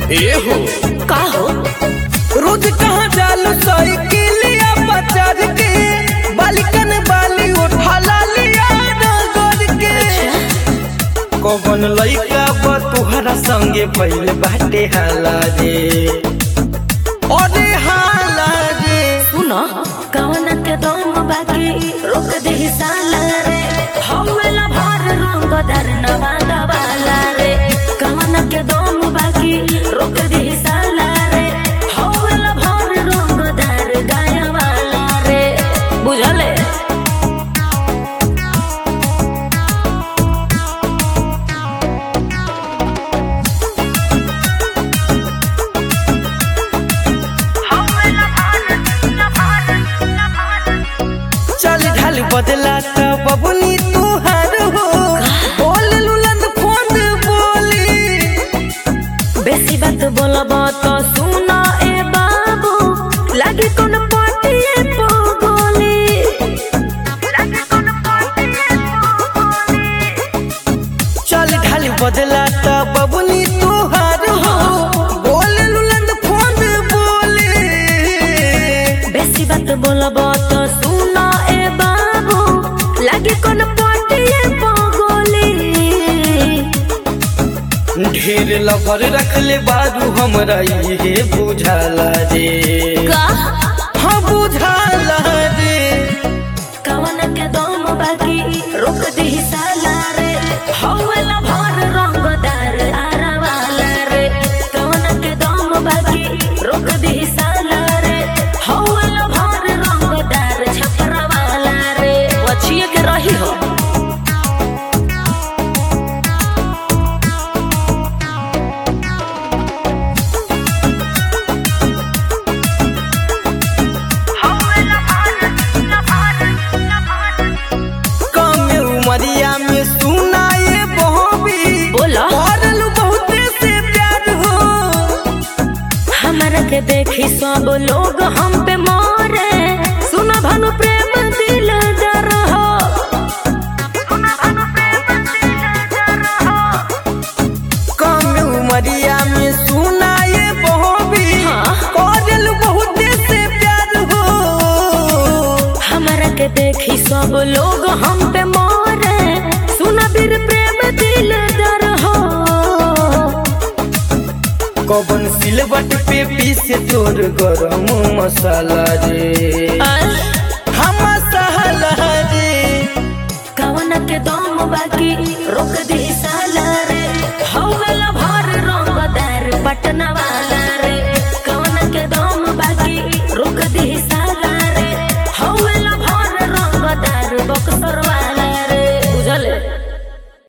ए हो का हो रोज कहाँ जालू साइकिलिया बचार के बालिकन बाली उठा लिया नगर के कौन लइका बा तुहरा संगे पहले बाटे हाला रे अरे हाला रे सुनो कवन के दम बाकी रोक दे साला रे हवेला भर रंग दरनवा दवाला रे कवन के दम बाकी रोक दे साला रे हवेला भर रंग दर गायवाला रे बुझले चल ढाल बदला त बबुनी तुहार हो बोल लुलंद फोन बोली बेसी बात बोलब तो सुना ए बाबू लागी कोन पटिए पोगोली लागी कोन पटिए पोगोली चल ढाल बदला त बबुनी तुहार हो बोल लुलंद फोन बोली बेसी बात बोलब तो सुना ए बाबू लागी कोन पटिए पोगोली ढेर लफर रखले बारू हमरा ये बुझाला रे का हाँ बुझाला रे कवन के दम बाकी रोक दी साला रे हवेला भर रंगदार आरावाला रे कवन के दम बाकी रोक दी साला रे हवेला भर रंगदार छपरावाला रे वछिए के रही हो कम उमरिया में सुनाए बहबी बोला करलू बहुते से प्यार हो हमरा के देखी सब लोग हम पे मारे सुन भानु प्रेम दिल डर हो सुन भानु प्रेम दिल डर हो कम उमरिया में सुनाए बहबी हाँ। करलू बहुते से प्यार हो हमरा के देखी सब लोग हम पे मारे सुन बीर प्रेम दिल डर हो कबन सिलबट पे पीसे तोर गरम मसाला रे हम मसाला रे कवन के दम बाकी रोक दी साला रे हवेला भर रंगदार पटनवा